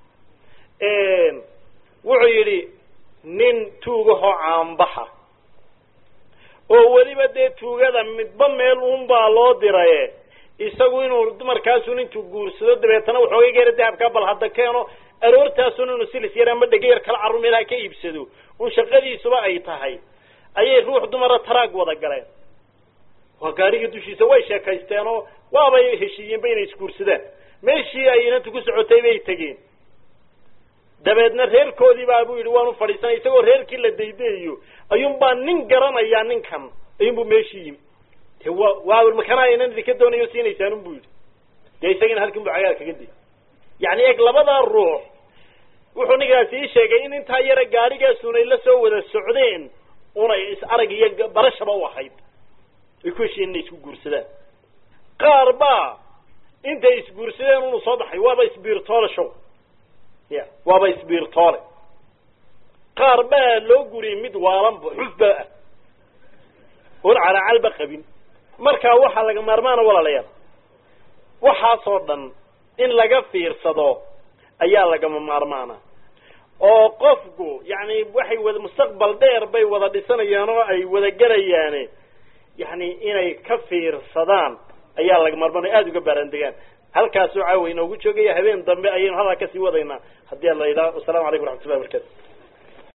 wuxuu yidhi nin tuugahoo caanbaxa oo weliba dee tuugada midba meel uunbaa loo diraye isagu inuu dumarkaasun intuu guursado dabeetana waxooga geera dahabkaa bal hadda keeno aroortaasun inuu silis yar ama dhega yar kala carru meelaha ka iibsado un shaqadiisuba ay tahay ayay ruux dumara taraag wada galeen waa gaariga dushiisa way sheekaysteen oo waabay heshiiyeenba inay isguursadaan meeshii ay inantu ku socotay bay tegeen dabeedna reerkoodii baa buu yidhi waanu fadhiisanay isagoo reerkii la daydayayo ayuunbaa nin garanayaa ninkan ayuunbu meeshii yimi de wa waa makanaa inan idinka doonayo siinaysaan unbu yidhi dee isagina halkin bu cagaar kaga day yani eg labadaa ruux wuxuu ninkaasi ii sheegay in intaa yara gaarigaasun ay la soo wada socdeen unay is arag iyo barashaba u ahayd ay ku heshiyen inay isku guursadaan qaar baa intay isguursadeen unu soo baxay waaba isbiirtoole show ya waaba isbiirtoole qaar baa loo guriyay mid waalanba xufba ah oon calacalba qabin markaa waxaa laga maarmaana walaalayaal waxaasoo dhan in laga fiirsado ayaa lagama maarmaana oo qofku yani waxay wada mustaqbal dheer bay wada dhisanayaan oo ay wada gelayaane yani inay ka fiirsadaan ayaa laga maarmaanaya aada uga baarandegaan halkaasoo caawa inoogu joogaya habeen dambe ayaynu halkaa kasii wadaynaa haddii ala yidhaha wassalamu calaykum waraxmat ullahi barkatu